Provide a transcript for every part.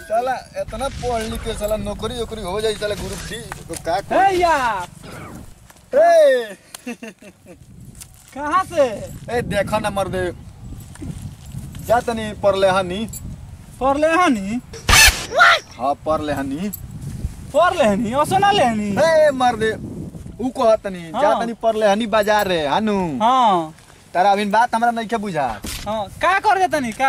साला इतना पढ़ लिख के साला नौकरी वोकरी हो जाई साला ग्रुप डी तो का हे यार ए कहाँ से ए देखा ना मर्दे जा तनी पढ़ले हनी पढ़ले हनी हाँ पढ़ले हनी पढ़ लेहनी असना लेहनी ए मर्दे ऊ कह तनी जा हाँ। तनी पढ़ले हनी बाजार रे हानु हाँ तारा अभी बात हमरा नहीं के बुझा हाँ का कर देतनी का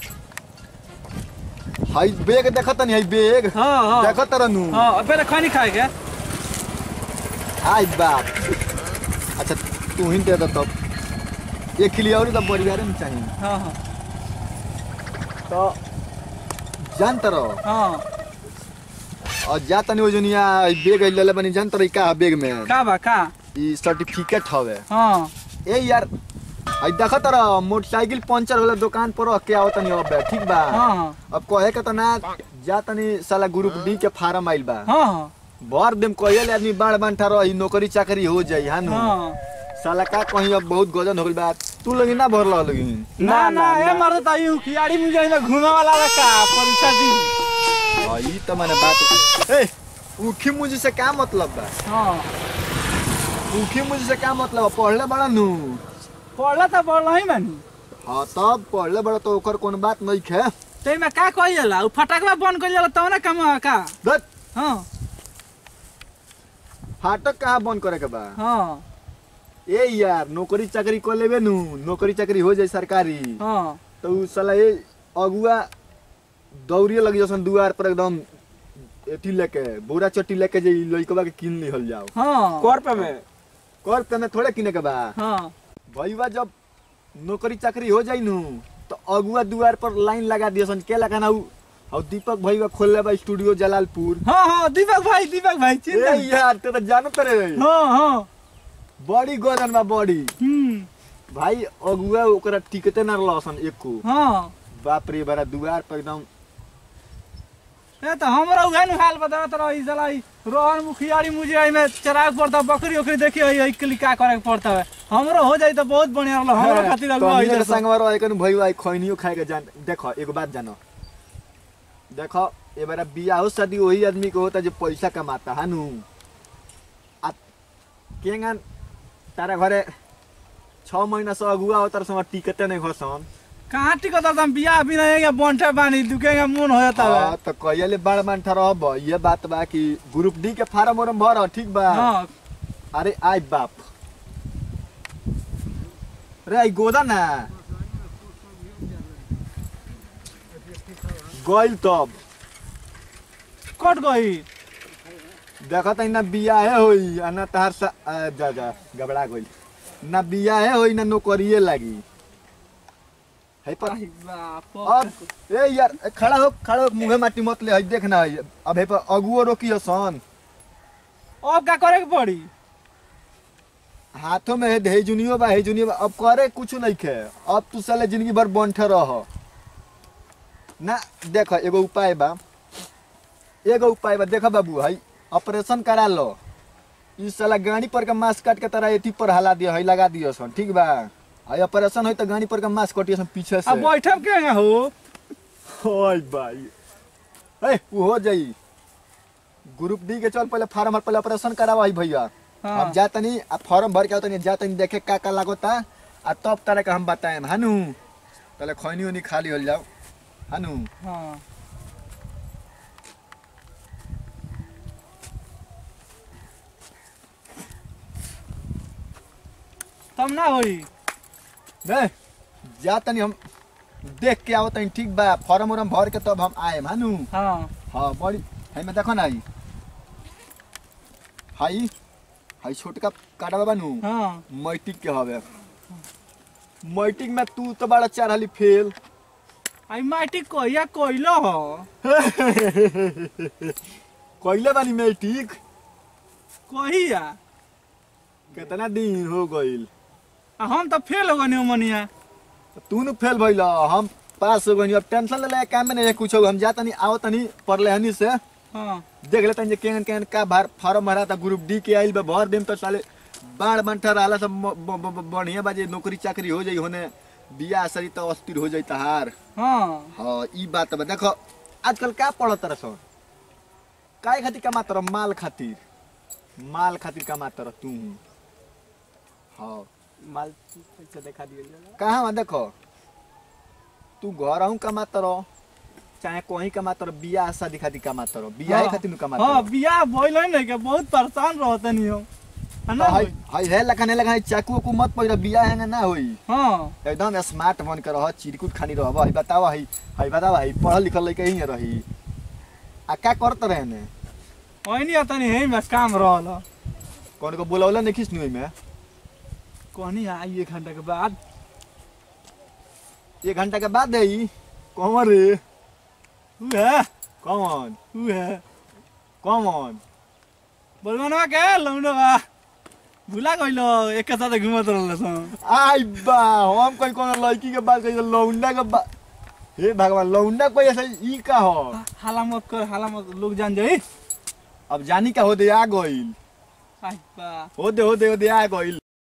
हाई बेग देखत तनी हाई बेग हाँ हाँ देखत तरनु हाँ अब पहले खैनी खाए के आई बाप अच्छा तू ही दे दो तब एक किलो और तो परिवार में चाहिए हाँ हाँ तो जानत रहो हाँ और जा तनी वो जुनिया बेग लेले बनी जानत रही का बेग में का बा का ई सर्टिफिकेट हवे हाँ ए यार आई देखत रहो मोटरसाइकिल पंचर होला दुकान पर रख के आवत तनी अब ठीक बा हाँ हाँ अब कहे के तो ना जा तनी साला ग्रुप डी के फार्म आइल बा हाँ हाँ भर देम कहिए आदमी बाढ़ बांठा रही नौकरी चाकरी हो जाई हानु हाँ साला का कहीं अब बहुत गजन हो गइल बा तू लगी ना भर लगी ना ना ये मर देता यूं खियाड़ी मुझे में घूमे वाला बा का परीक्षा दी हाँ, ई तो मैंने बात ए उखी मुझे से क्या मतलब बा हाँ उखी मुझे से क्या मतलब बा? पढ़ले बड़ा नु पढ़ला तो पढ़ला ही मानी हाँ तब पढ़ले बड़ा तो ओकर कोनो बात नहीं खे ते में का कही जाला उ फटाकवा बंद कर जाला तब ना कम का दत हाँ फाटक कहाँ बंद करे के बा हाँ ए यार नौकरी चाकरी कर लेबे नु नौकरी चाकरी हो जाई सरकारी हाँ तो उ साला ये अगुआ दौड़िए लगी जसन दुआर पर एकदम एटी लेके बोरा चट्टी लेके जे लइकबा के किन लिहल जाओ हाँ कर पे में कर तने थोड़े किने के बा हाँ भईवा जब नौकरी चाकरी हो जाई नु तो अगुआ दुआर पर लाइन लगा दिया सन के लगाना उ और दीपक भईवा खोल ले बा स्टूडियो जलालपुर हाँ हाँ दीपक भाई दीपक भाई ए चिंता यार ते तो जानत रे हाँ हाँ बड़ी गजन बा बड़ी हम्म भाई अगुआ ओकरा टिकते ना लसन एको हाँ बाप रे बड़ा दुआर पर एकदम ए तो हमरा उहे हाल बता तर ई साला ई रोहन मुखियारी मुझे आई में चराग पड़ता बकरी ओकरी देखी आई आई के का करे के पड़ता है हमरो हो जाई तो बहुत बढ़िया रहलो हमरा खातिर अगुआ तनिए आई के संगवा रहे कन भई भाई खैनियो खाए के जान देखो एगो बात जानो देखो ए बार बियाह शादी वही आदमी के होता जो पैसा कमाता हानु आ केंगन तारा घरे छह महीना से अगुआ होता समय टिकते नहीं घसन कहाँ टिकत हम बियाह भी नहीं है बंठे बानी दुकेगा मन हो जाता है हाँ, तो कहिए बाड़ मानठा रहब ये बात बा कि ग्रुप डी के फार्म उर्म भर ठीक बा हाँ अरे आई बाप रे आई गोदा ना गइल तब कट गई देखत ना बियाहे होई आ ना तहार सा आ, जा जा गबड़ा गइल ना बियाहे होई ना नौकरिए लागी है पर आई बाप अब ए यार ए, खड़ा हो खड़ा हो मुंहे माटी मत ले हई देखना है अब है पर अगुओ रोकी सन अब का करे के पड़ी हाथों में है हेजुनियो बा हेजुनियो बा अब करे कुछ नहीं खे अब तू साले जिंदगी भर बंठे रह ना देख एगो उपाय बा एगो उपाय बा देख बाबू हई ऑपरेशन करा लो इस साला गाड़ी पर के मांस काट के तरह एथी पर हला दियो हई लगा दियो सन ठीक बा हई ऑपरेशन होई तो गाड़ी पर के मांस कटियो सन पीछे से अब बैठब के हो ओय भाई ए वो हो जाई ग्रुप डी के चल पहले फार्म भर पहले ऑपरेशन करावा हई भैया हाँ। अब जा तनी आ फॉर्म भर के आओ तनी जा तनी देखे का का लागोता आ तब तरह का हम बताएम हानु पहले खैनी उनी खाली हो जाओ हानु हाँ तब ना होई ने जा तनी हम देख के आओ तनी ठीक बा फॉर्म उरम भर के तब हम आएम हानु हाँ हाँ बड़ी है में देखो ना आई हाई हाई छोटका काटा बानू हाँ मैट्रिक के हवे मैट्रिक में तू तो बड़ा चढ़ली फेल आई माटी कहिया कइलो हो कइले बानी मैट्रिक कहिया कितना दिन हो गइल आ हम तो फेल हो गनी मनिया तू न फेल भइल हम पास हो गइल अब टेंशन ले काम में नहीं कुछ हम जा तनी आओ तनी पढ़ले हनी से हाँ देख ले तनी केहन केहन का भार फार्म भरा था ग्रुप डी के आइल बा भर देम तो साले बाढ़ बंठा रहला सब म- ब- ब- ब- बढ़िया बाजे नौकरी चाकरी हो जाई होने बियाह सरी तो अस्थिर हो जाई तहार हाँ हाँ ई बात बा देखो आजकल का पढ़त रह सन काय खातिर कमात रह माल खातिर माल खातिर कमात रह तू हाँ माल पैसा दिखा दिए कहाँ वहाँ देखो तू घर आहू कमात रह चाहे कहीं कमात रह बियाह शादी खातिर कमात रह बियाह खातिर नु कमात हाँ रह बियाह भइल है ना के बहुत परेशान रहते नहीं हम है ना हाय हाय है लखने लखने चाकू उकू मत पड़ बियाह है ना होई हाँ एकदम स्मार्ट बन के रह चिरकुट खानी रह हई बताव हई हई बताव हई पढ़ल लिखल लइका ही रही आ का करत रहे ने वही आता नहीं है बस काम रहल ह। कौन को बोलौला नहीं खिस में कहनी आई एक घंटा के बाद एक घंटा के बाद आई कौन रे उ है कौन उ है कौन बोलबनवा के लौंडवा भुला गइलो एक साथ घुमत रहल सन आई बा हम कोई कौन लड़की के बात कही लौंडा के बात हे भगवान लौंडा कोई ऐसा ई का हो हाला मत कर हाला मत लोग जान जाई अब जानी का हो दे आ गइल आई बा हो दे हो दे हो दे आ गइल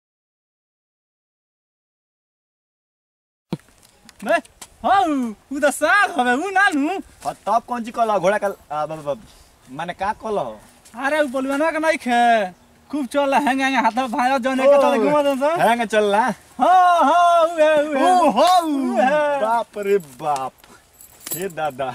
बे हौ उ त साग हवे उ नानु और तब कौन ची कल घोड़ा का आ, ब- ब- ब- माने का कल हो अरे उ बोलबनवा के नहीं खे खूब चल हैंग हैंग हाथ भाया जन एक साथ घुमत सन हैंग चल रहा हाँ हाँ उ है उ है ओ हो है। बाप रे बाप हे दादा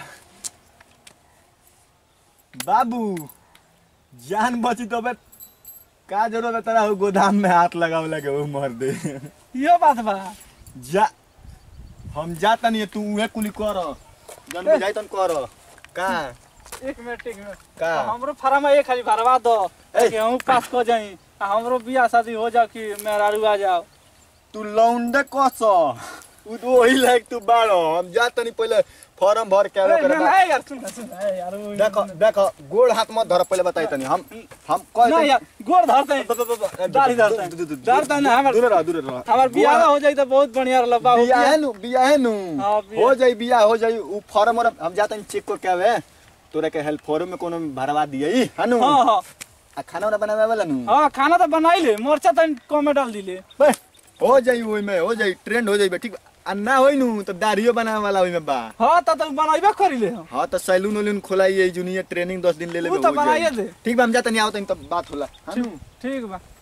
बाबू जान बची तो बे का जरूरत है तेरा हो गोदाम में हाथ लगाव लगे वो मर दे यो बात बा जा हम जाता नहीं तू उहे कुली कर जन बुझाई तन कर का एक मिनट एक मिनट का? तो हमरो फार्म में एक खाली भरवा दो ए। कि हम पास को जाई आ हमरो बियाह शादी हो जाओ कि मेरा आ जाओ तू लौंडे कस उ तो वही लायक तू बाड़ो हम जाता नहीं पहले फॉर्म भर के आवे ए, करे ना, बा- ना, यार सुन सुन ए, यार वो- देखो देखो गोड़ हाथ मत धर पहले बताई तनी हम हम कह ना यार गोड़ धरते हैं दाढ़ी धरते हैं धरते हैं ना हमर दूर रह दूर रह हमर बियाह हो जाई तो बहुत बढ़िया रहल बाबू बियाह है नु बियाह है नु हाँ, बियाह। हो जाई बियाह हो जाई उ फॉर्म और हम जाते हैं चेक को क्या है तोरा के हेल्प फॉर्म में कोनो भरवा दिए है नु हाँ हाँ आ खाना वाला बनावे वाला नु हाँ खाना तो बनाई ले मरचा तो कम में डाल दिले बे, हो जाई ओई में हो जाई ट्रेंड हो जाई बे, ठीक बा। आ ना होई नु तो दाढ़ियो बनावे वाला ओई में बा हाँ तो तो बनाइबे करी ले हम हाँ तो सैलून उलून खोलाई जूनियर ट्रेनिंग दस दिन ले ले उ तो बनाइए दे। ठीक बा हम जाते नहीं आवत तो बात होला हाँ नु? ठीक बा